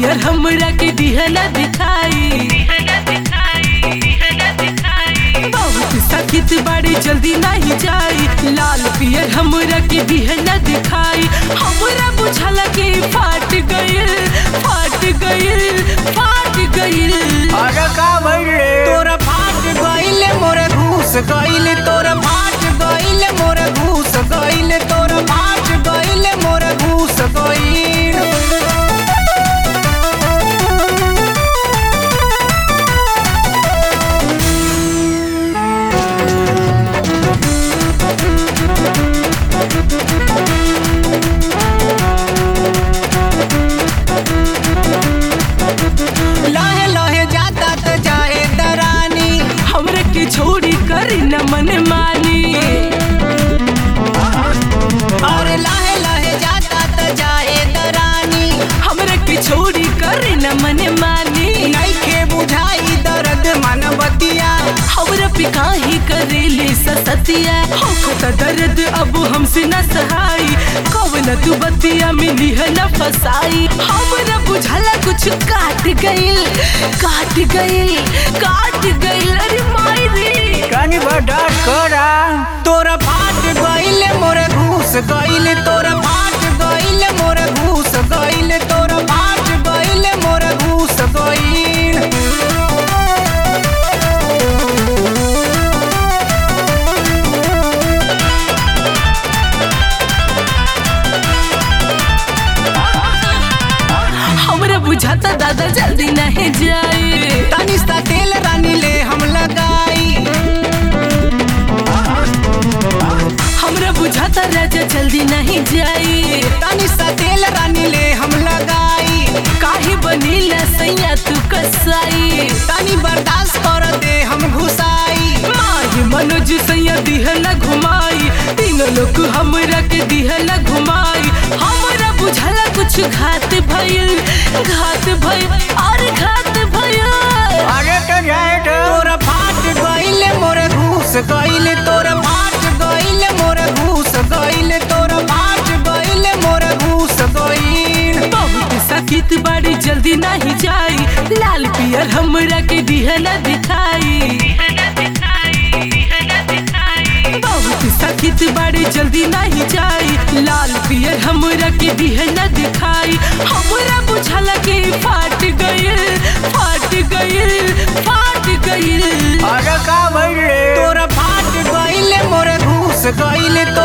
पियर हमरा के दिहला दिखाई बहुत सखित बड़ी जल्दी नहीं जाई लाल पियर हमरा के दिहला दिखाई हमरा बुझला के फाट गइल फाट गइल फाट गइल अरे का भइल रे तोरा फाट गइले मोरे घूस गइले तोरा फाट गइले मोरे घूस गइले तोरा फाट गइले मोरे घूस गइल लहे लहे जाता त जाए दरानी हमरा के छोड़ी कर न मन मानी अरे लहे लहे जाता त जाए दरानी हमरा के छोड़ी कर न मन मानी नइखे बुझाई दर्द मनबतिया हमरा पे काहे करेले ससतिया होखता दर्द अब हमसे न सहाई कवन तू बतिया मिली है न फसाई हमरा बुझला कुछ काट गइल काट गइल काट गइल अरे माई रे कनी बर्दाश्त करा तोरा फाट गइले मोरे घूस गइले तोरा फाट गइले मोरे घूस गइले तोरा फाट गइले मोरे घूस गइल हमरा बुझाता दादा जल्दी नहीं जाए तनी सा तेल रानी ले हम लगाई हमरा बुझाता राजा जल्दी नहीं जाए तनी सा तेल रानी ले हम लगाई काहे बनीला सैया तू कसाई तनी बर्दाश्त कर दे हम घुसाई माही मनोज सैया दिहला घुमाई तीनों लोग हमरा के दिहला घुमाई हमरा बुझला कुछ घात भइल घात भइल और घात भइल अरे तो जाए तो तोरा फाट गइले मोरे घूस गइले तोरा फाट गइले मोरे घूस गइले तोरा फाट गइले मोरे घूस गइल बहुत सखित बड़ी जल्दी नहीं जाई लाल पियर हमरा के दिहला दिखाई बहुत सखित बड़ी जल्दी नहीं जाई लाल पियर हमरा के दिहला दिखाई हमरा बुझला के फाट गइल फाट गइल फाट गइल अरे का भइल रे तोरा फाट गइले मोरे घूस गइले